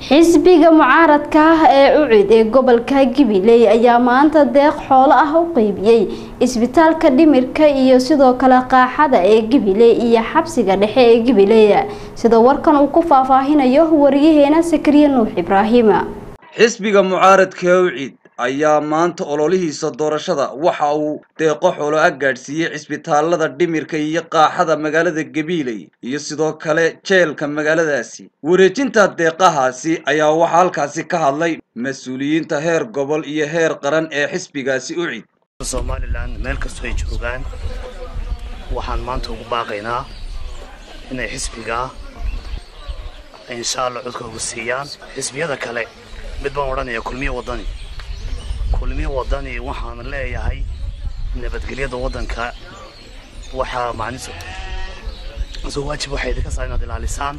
xisbiga mucaaradka ah ee ucid ee gobolka gabiley ayaa maanta deeq xoolo ah u qeybiyey isbitaalka dhimirka iyo sidoo kale qaaxada ee gabiley iyo xabsiga dhexe ee gabiley sida warkan uu ku faahfaahinayo wariyaheena sakariye nuux ibraahim xisbiga mucaaradka ucid ayaa maanta ololihiisa doorashada waxa uu deeqo xoolo ah gaadhsiiyey cisbitaalada dhimirka iyo qaaxada magaalada gabiiley iyo sidoo kale jeelka magaaladaasi wareejinta deeqahaasi ayaa waxaa halkaasi ka hadlay mas-uuliyiinta heer gobol iyo heer qaran ee xisbigaasi ucid somalilan meel kastoo ay joogaan waxaan maanta ugu baaqaynaa inay xisbiga insha allah codkooga siiyaan xisbiyada kale mid baan odhanaya kulmiye wadani kulmiye wadani waxaan leeyahay nabadgelyada waddanka waxaa macnisu soo waajib waxay idinka saa inaad ilaalisaan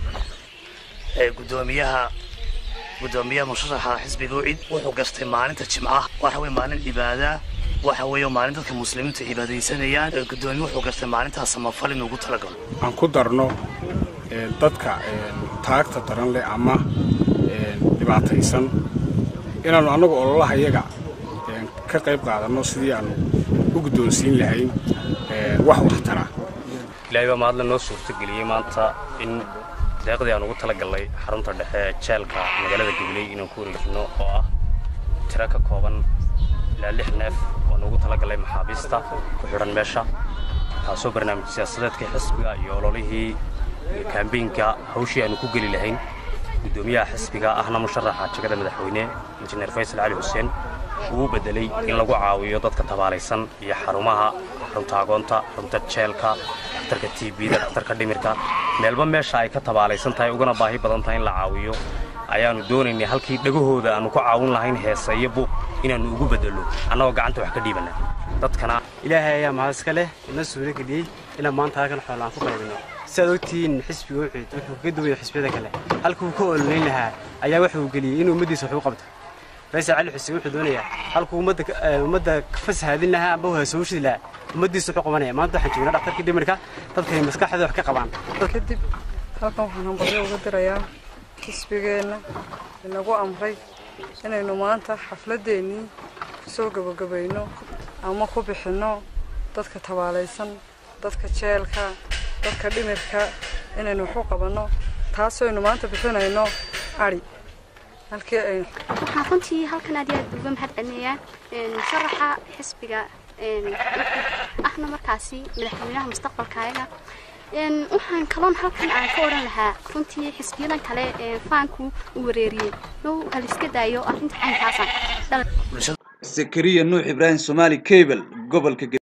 gudoomiyaha gudoomiyaha musharaxa xisbiga ucid wuxuu gartay maalinta jimcaha waxa weye maalin cibaada waxa weeye maalin dadka muslimiinta cibaadaysanayaan gudoomiye wuxuu gartay maalintaas samafal inuu ugu talagalo aan ku darno dadka taagta daran leh ama dhibaataysan inaannu annagu ololaha iyaga ka qayb qaadanno sidii aannu u guddoonsiin lahayn wax waxtara ilaahay baa mahadle noo suurtageliyey maanta in deeqdii aan ugu talagallay xarunta dhexe ee jeelka magaalada gabiley inaan ku wareejinno oo ah tiro ka kooban ilaa lix neef oan ugu talagallay maxaabiista ku xidhan meesha taasoo barnaamij siyaasadeedka xisbiga iyo ololihii iyo kaambeynka hawshii aanu ku geli lahayn gudoomiyaha xisbiga ahna musharaxa jegada madaxweyne injineer faysal cali xuseen uu bedelay in lagu caawiyo dadka tabaalaysan iyo xarumaha xarunta agoonta xarunta jeelka dhakhtarka t bda dhakhtarka dhimirka meelba meesha ay ka tabaalaysan tahay ugana baahi badan tahay in la caawiyo ayaannu doonaynay halkii dhagahooda aannu ku caawin lahayn heesa iyo buuq inaannu ugu bedello annagoo gacanta wax ka dhiibanna dadkana ilaahay ayaa mahad iska leh ina suuro geliyey inaan maanta halkan xoolo aan ku qaybino siaad ogtihiin xisbiga ucid wuxuu kaga duwaya xisbiyada kale halkuu ka ololayn lahaa ayaa wuxuu geliyey inuu ummaddiisa wax u qabto faysal cali xuseen wuxuu doonayaa halkuu ummadda ka fasahaadin lahaa amba haasowshidi lahaa ummaddiisa wuxuu qabanaya maanta waxaan joognaa dhaktarkii dhimirka dadkay maskaxdooda wax ka qabaan kadib halkan waxaan hambalyo uga dirayaa xisbigeenna inagu amray inaynu maanta xafladeennii kusoo gabagabayno ama ku bixinno dadka tabaalaysan dadka jeelka dadka dhimirka inaynu waxu qabanno taasooynu maanta bixinayno ari halkii aynu waxaan runtii halkan aad iyo aad uga mahad celinayaa musharaxa xisbiga ahna markaasi madaxweynaha mustaqbalkaayaga waxaan kaloon halkan aan ka odhan lahaa runtii xisbiyadan kale faanku u wareeriyey now haliska daayo arrinta caynkaasa sakariya nuux ibraahim somaali cable gobolka